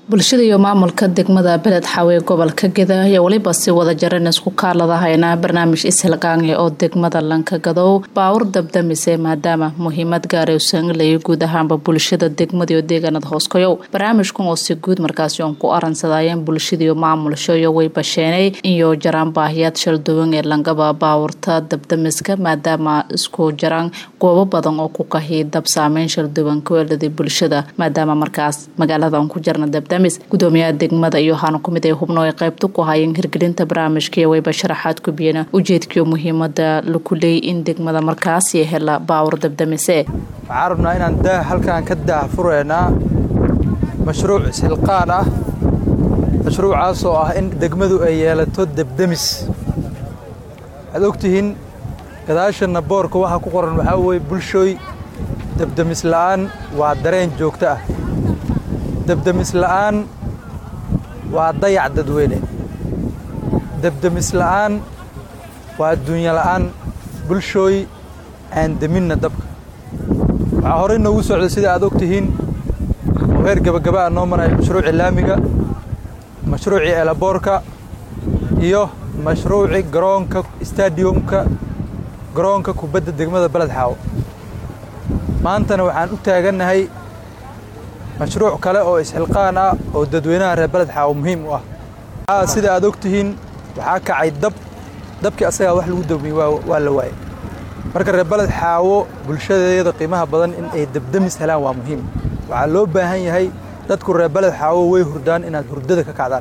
bulshada iyo maamulka degmada beled xawe gobolka geda ayaa weliba si wada jaran isku kaaladahayna barnaamij ishilqaange oo degmada lankagadow baawur dabdamise maadaama muhiimad gaara usan leeya guud ahaanba bulshada degmadiio deegaanada hooskoyow barnaamijkan oo si guud markaasi oon ku aransadayeen bulshadiiyo maamulshoyo way basheenay iyo jaraan baahiyaad shalduwan ee langaba baawurta dabdamiska maadaama isku jaraan goobo badan oo ku kahi dab saameyn shalduwan kuweelada bulshada maadaama markaas magaaladan ku jarna dabda gudoomiyaha degmada iyo waxaana kumid ay hubno ay qaybta ku hayeen hirgelinta barnaamijkaiyo wayba sharaxaad ku biyeen ujeedkiiyo muhiimada laku leeyay in degmada markaasi hela baawur dabdamise waxaan rabnaa inaan daah halkaan ka daah fureynaa mashruuc ishilqaan ah mashruucaasoo ah in degmadu ay yeelato debdemis waxaad ogtihiin gadaashana boorka waxaa ku qoran waxaa weye bulshooy debdemis la'aan waa dareen joogto ah debdemis la'aan waa dayac dadweyne debdemis la'aan waa adduunyo la'aan bulshooy aan deminna dabka waxaa horey noogu socda sida aad og tihiin oo heer gebagaba a noo maraya mashruucii laamiga mashruucii elaboorka iyo mashruucii garoonka stadiumka garoonka kubadda degmada beled xaawo maantana waxaan u taagannahay mashruuc kale oo isxilqaan ah oo dadweynaha reer beled xaawo muhiim u ah sida aad og tihiin waxaa kacay dab dabkii asagaa wax lagu dawmiyey waa la waayey marka reer beled xaawo bulshadeeda qiimaha badan in ay debdemis helaan waa muhiim waxaa loo baahan yahay dadku reer beled xaawo way hurdaan inaad hurdada ka kacdaan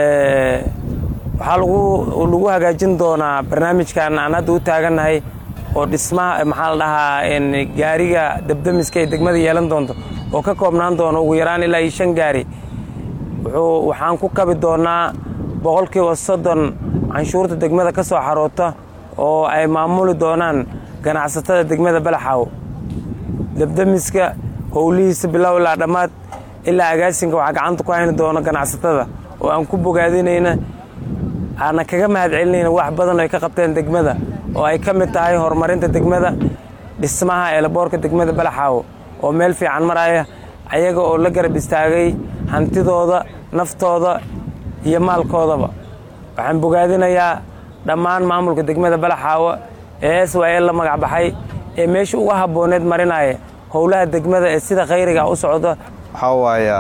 waxaa lagu hagaajin doonaa barnaamijkan aan hadda u taagannahay oo dhismaha maxaa la dhahaa gaariga debdemiska ay degmada yeelan doonto oo ka koobnaan doono ugu yaraan ilaa iyo shan gaari wuxuu waxaan ku kabi doonnaa boqolkiiba soddon canshuurta degmada ka soo xaroota oo ay maamuli doonaan ganacsatada degmada balaxaawo debdemiska howlihiisa bilow ilaa dhammaad ilaa agaasinka waxaa gacanta ku hayni doono ganacsatada oo aan ku bogaadinayna aana kaga mahad celinayna wax badan oo ay ka qabteen degmada oo ay ka mid tahay horumarinta degmada dhismaha eelaboorka degmada balaxaawo oo meel fiican maraya ayaga oo la garab istaagay hantidooda naftooda iyo maalkoodaba waxaan bogaadinayaa dhammaan maamulka degmada balaxaawo ee s y l la magac baxay ee meesha uga habbooneed marinaya howlaha degmada ee sida khayriga u socda waxaa waaya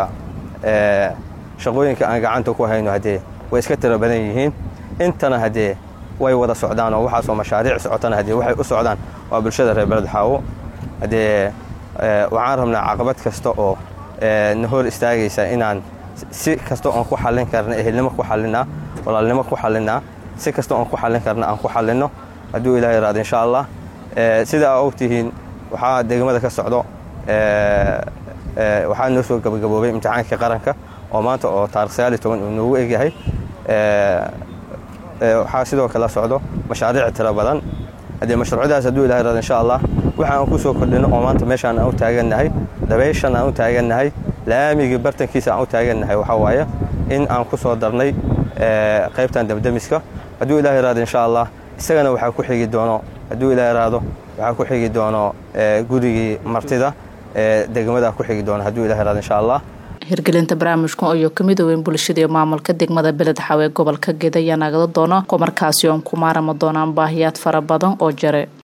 shaqooyinka aan gacanta ku hayno haddee way iska tiro badan yihiin intana haddee way wada socdaan oo waxaasoo mashaariic socotana haddee waxay u socdaan waa bulshada reer beled xaawo haddee waxaan rabnaa caqabad kasta oo na hor istaagaysa inaan si kasta oon ku xallin karna ehelnimo ku xallinaa walaalnimo ku xallinaa si kasta oon ku xallin karna aan ku xallinno hadduu ilaah yaraado insha allah sida aa og tihiin waxaa degmada ka socdo waxaa noo soo gabagaboobay imtixaankii qaranka oo maanta oo taarikh sagaal iyo toban uu noogu egyahay waxaa sidoo kale socdo mashaariic tiro badan haddee mashruucyadaas hadduu ilaah yaraado insha allah waxa aan ku soo kordhino oo maanta meeshaan aan u taagannahay dabayshan aan u taagannahay laamigii bartankiisa aan u taagannahay waxaa waaye in aan ku soo darnay qaybtan dabdemiska hadduu ilaah yaraado insha allah isagana waxaa ku xigi doono hadduu ilaah yaraado waxaa ku xigi doono gurigii martida ee degmada ku xigi doono hadduu ilah yaraado insha allah hirgelinta barnaamijkan oo ka midooweyn bulshada iyo maamulka degmada beled xawe gobolka geda ayaa nagada doona ko markaasi oon ku maarama doonaan baahiyaad fara badan oo jare